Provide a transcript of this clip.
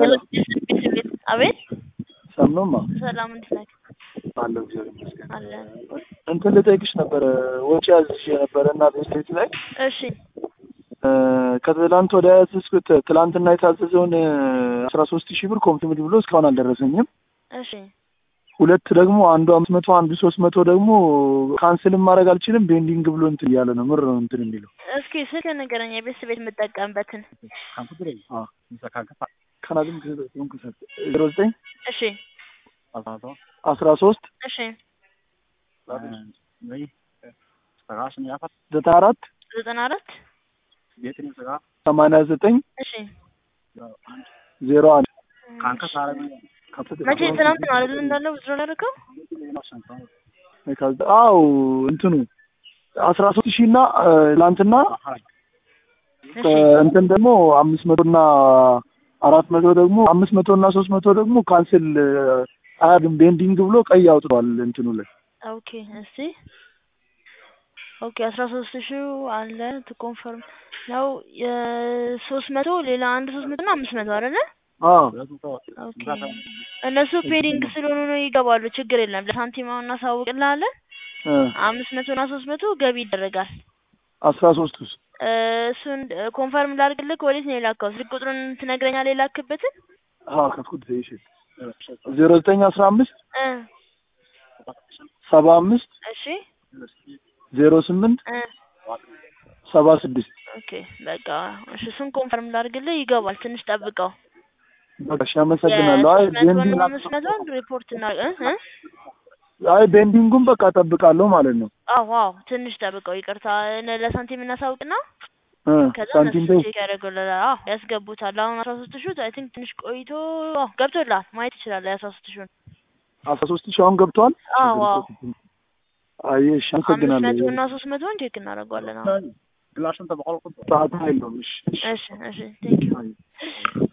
አቤት ሰምኖማ ሰላም እንዴት ነህ? አለው እግዚአብሔር ይመስገን። አለን። እንትን ልጠይቅሽ ነበረ ወጪ አዝዤ ነበረ እና ቤስቴት ላይ እሺ እ ከትላንት ወደ ያዝኩት ትላንትና የታዘዘውን አስራ ሶስት ሺህ ብር ኮምፕሊት ብሎ እስካሁን አልደረሰኝም። እሺ ሁለት ደግሞ አንዱ አምስት መቶ አንዱ ሶስት መቶ ደግሞ ካንስልም ማድረግ አልችልም ቤንዲንግ ብሎ እንትን እያለ ነው ምር ነው እንትን የሚለው እስኪ ስልክ ንገረኝ፣ የቤት ቤት የምጠቀምበትን። ካናድም ዜሮ ዘጠኝ እሺ አስራ ሶስት እሺ ዘጠና አራት ዘጠና አራት ሰማንያ ዘጠኝ እሺ ዜሮ አንድ መቼ ትናንት ነው አይደል እንዳለው ብዙ ላደረገው አው እንትኑ አስራ ሶስት ሺህ እና ትላንትና እሺ እንትን ደግሞ አምስት መቶ እና አራት መቶ ደግሞ አምስት መቶ እና ሶስት መቶ ደግሞ ካንስል አያድም ቤንዲንግ ብሎ ቀይ አውጥቷል እንትኑ ላይ ኦኬ እስቲ ኦኬ አስራ ሶስት ሺው አለ ቱ ኮንፈርም ነው የሶስት መቶ ሌላ አንድ ሶስት መቶ እና አምስት መቶ አይደለ አዎ ኦኬ እነሱ ፔዲንግ ስለሆኑ ነው ይገባሉ ችግር የለም ለሳንቲም አሁን እናሳውቅልሃለን እ አምስት መቶ እና ሶስት መቶ ገቢ ይደረጋል አስራ ሶስት ውስጥ እ እሱን ኮንፈርም ላድርግልህ ወዴት ነው የላከው ስልክ ቁጥሩን ትነግረኛለህ የላክበትን አዎ ከፍኩት እሺ ዜሮ ዘጠኝ አስራ አምስት እ ሰባ አምስት እሺ ዜሮ ስምንት እ ሰባ ስድስት ኦኬ በቃ እሺ እሱን ኮንፈርም ላድርግልህ ይገባል ትንሽ ጠብቀው በቃ እሺ አመሰግናለሁ አይ የሶስት መቶ እና ቤንዲንግ አምስት መቶን ሪፖርት እና እ እ አይ ቤንዲንጉን በቃ ጠብቃለሁ ማለት ነው አዎ አዎ ትንሽ ጠብቀው ይቅርታ እነ ለሳንቲም እናሳውቅና እ ከዛ ሳንቲም እነሱ ቤት ቼክ ያደርጉልሃል አዎ ያስገቡታል አሁን አስራ ሶስት ሺህ አይ ቲንክ ትንሽ ቆይቶ አዎ ገብቶልሃል ማየት ትችላለህ የአስራ ሶስት ሺውን አስራ ሶስት ሺህ አሁን ገብቷል አዎ አዎ አይ እሺ አምስት መቶ አመሰግናለሁ እና ሶስት መቶን ቼክ እናደርገዋለን አሁን ሰዓት የለውም እሺ እሺ እሺ ቴንክ ዩ አይ